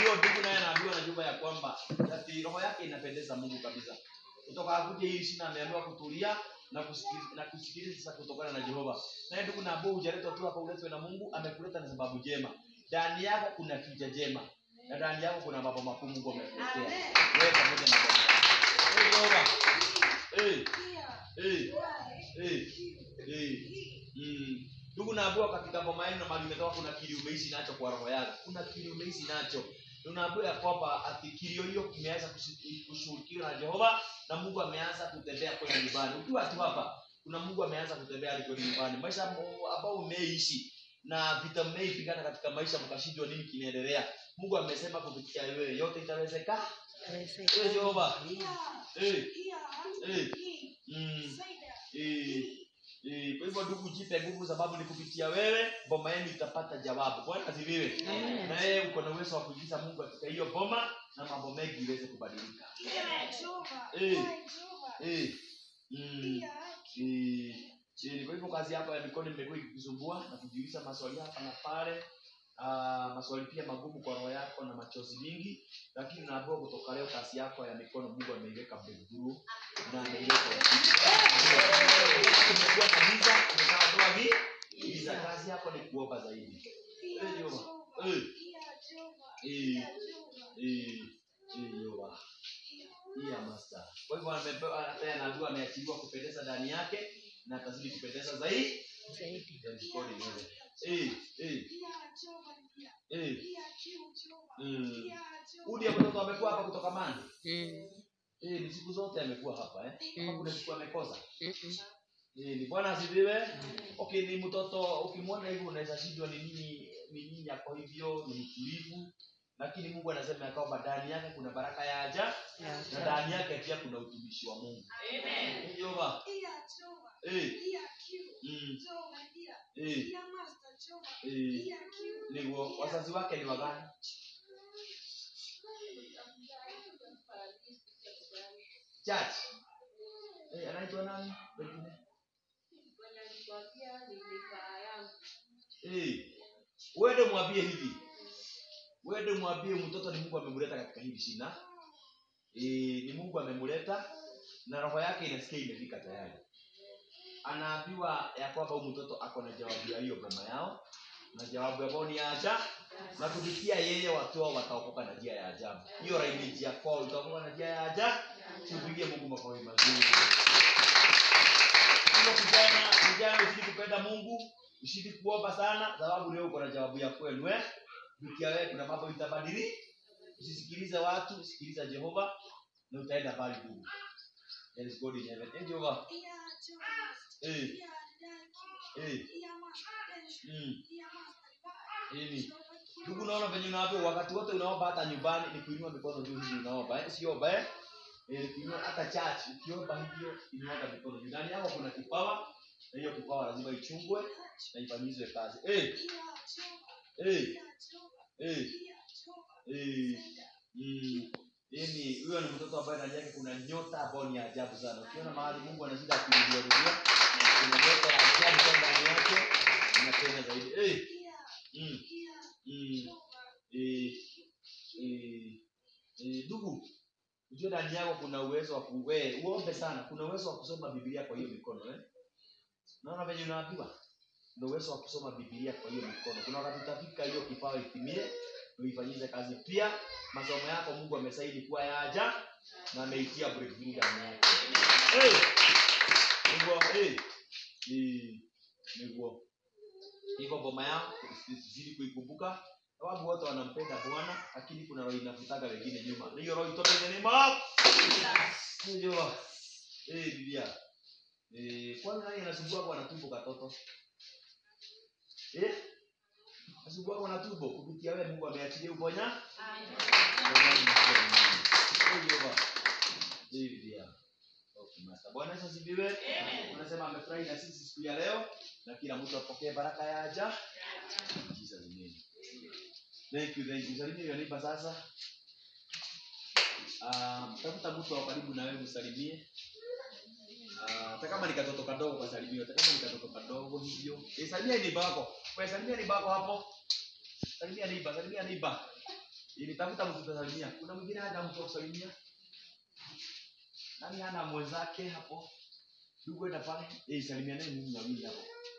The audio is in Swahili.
hiyo ndugu naye anaambiwa na jumba ya kwamba ati roho yake inapendeza Mungu kabisa. Kutoka akuje hii shina ameambiwa kutulia na kusikiliza na kusikiliza sasa kutokana na Jehova. Naye ndugu na ambao hujaletwa tu hapa uletwe na Mungu, amekuleta na sababu jema. Ndani yako kuna tija jema. Na ndani yako kuna mambo makuu Mungu amekuletea. Wewe pamoja na Bwana. Eh, Jehova. Eh, eh, eh, eh. Mm. Ndugu naambiwa katika ngoma yenu na mali imetoka kuna kilio umeishi nacho kwa roho yako. Kuna kilio umeishi nacho. Tunaambiwa ya kwamba ati kilio hiyo kimeanza kushi- kushughulikiwa na Jehova na Mungu ameanza kutembea kwenye nyumbani. Ukiwa tu hapa kuna Mungu ameanza kutembea hadi kwenye nyumbani. Maisha mo- ambao umeishi na vita mmeipigana katika maisha mkashindwa nini kinaendelea. Mungu amesema kupitia wewe yote itawezekana. Eh, Jehova. Eh, eh. Mm. Eh, eh, kwa hivyo ndugu, jipe nguvu, sababu ni kupitia wewe boma yenu itapata jawabu. Bwana asifiwe. Amen. Na yeye uko na uwezo wa kuingiza Mungu katika hiyo boma na mambo mengi iweze kubadilika. Eh, eh, mm, eh, eh, kwa hivyo kazi yako ya mikono imekuwa ikikusumbua na kujiuliza maswali hapa na pale. Uh, maswali pia magumu kwa roho yako na machozi mingi, lakini naambiwa kutoka leo kazi yako ya mikono Mungu ameiweka breakthrough na ameiweka ushindi. Umekuwa na giza, umeshaondoa gi- giza. Kazi yako ni kuomba zaidi. Eh, Jehova. Eh, eh, eh, eh, Jehova. Iya master. Kwa hivyo amepewa hata anaambiwa ameachiliwa kupendeza ndani yake na atazidi kupendeza zaidi. Zaidi. Then God in heaven. Eh, eh, eh. Mm. Udi mtoto amekuwa hapa kutoka Mandi. Mm. Eh, ni siku zote amekuwa hapa eh. Kama Mm. kuna siku amekosa. Mm-mm. Eh, ni Bwana asifiwe. Okay, ni mtoto ukimwona hivi unaweza shindwa ni nini ni nini yako hivyo, ni mtulivu. Lakini Mungu anasema ya kwamba ndani yake kuna baraka ya ajabu Ya na ndani yake pia kuna utumishi wa Mungu. Amen. Jehova. Eh, mm, eh, eh. Niguo wazazi wake ni wagani? Church. Eh, anaitwa nani? Wengine? Eh. Uende mwambie hivi. Uende mwambie mtoto ni Mungu amemleta katika hili shina. Eh, ni Mungu amemleta na roho yake inasikia imefika tayari. Anaambiwa ya kwamba huyu mtoto ako na jawabu ya hiyo boma yao na jawabu yao ni ya ajabu na kupitia yeye watu wao wataokoka na njia ya ajabu. Hiyo lineage ya kwao itaokoka na njia ya ajabu. Tupigie Mungu makofi mazuri. Hiyo kijana, kijana usidi kupenda Mungu, usidi kuomba sana sababu leo uko na jawabu ya kwenu eh. Kupitia wewe kuna mambo itabadili. Usisikilize watu, sikiliza Jehova na utaenda mbali ndugu. There is God in heaven. Eh, Jehova. Eh, eh, mm. Hivi. Ndugu naona venye unaomba wakati wote unaomba hata nyumbani ni kuinua mikono juu hivi unaomba eh? Usiomba eh? Eh, kuinua hata church ukiomba hivyo inua mikono juu. Ndani yako kuna kipawa na hiyo kipawa lazima ichungwe na ifanyizwe kazi. Eh, eh, eh, eh. Mm. Yaani huyo ni mtoto ambaye ndani yake kuna nyota ambayo ni ya ajabu sana. Ukiona mahali Mungu anazidi akirudia rudia, kuna nyota ya ajabu sana ndani yake inapenda zaidi. Eh, mm. Mm. Eh, eh, eh, ndugu ujue ndani yako kuna uwezo wa ku- we, uombe sana kuna uwezo wa kusoma biblia kwa hiyo mikono eh? naona venye unaambiwa kuna uwezo wa kusoma biblia kwa hiyo mikono kuna wakati utafika hiyo kipawa itimie uifanyize kazi pia masomo yako mungu amesaidi kuwa ya aja na ameitia breakthrough ndani yako Eh, niguo eh, eh, niguo hivyo boma yao zidi kuikumbuka sababu wote wanampenda bwana lakini kuna roho inavutaga wengine nyuma na hiyo roho itoke in the name of Unajua? eh bibia eh kwani nani anasumbua kwa tumbo katoto eh anasumbua kwa tumbo kupitia wewe Mungu ameachilia uponya Unajua? eh bibia Okay, master. Bwana Yesu asifiwe. Unasema amefurahi na sisi siku ya leo na kila mtu apokee baraka ya aja. In Jesus name. Thank you, thank you. Salimia hiyo neighbor sasa. Ah, tafuta mtu wa karibu na wewe msalimie. Ah, hata kama ni katoto kadogo kasalimie, hata kama ni katoto kadogo hivyo. Eh, salimia neighbor wako. Wewe salimia neighbor wako hapo. Salimia neighbor, salimia neighbor. Nitafuta mtu tutasalimia. Kuna mwingine hana mtu wa kusalimia? Nani hana mwenzake hapo? Ndugu enda pale. Eh, salimianeni mimi wawili hapo.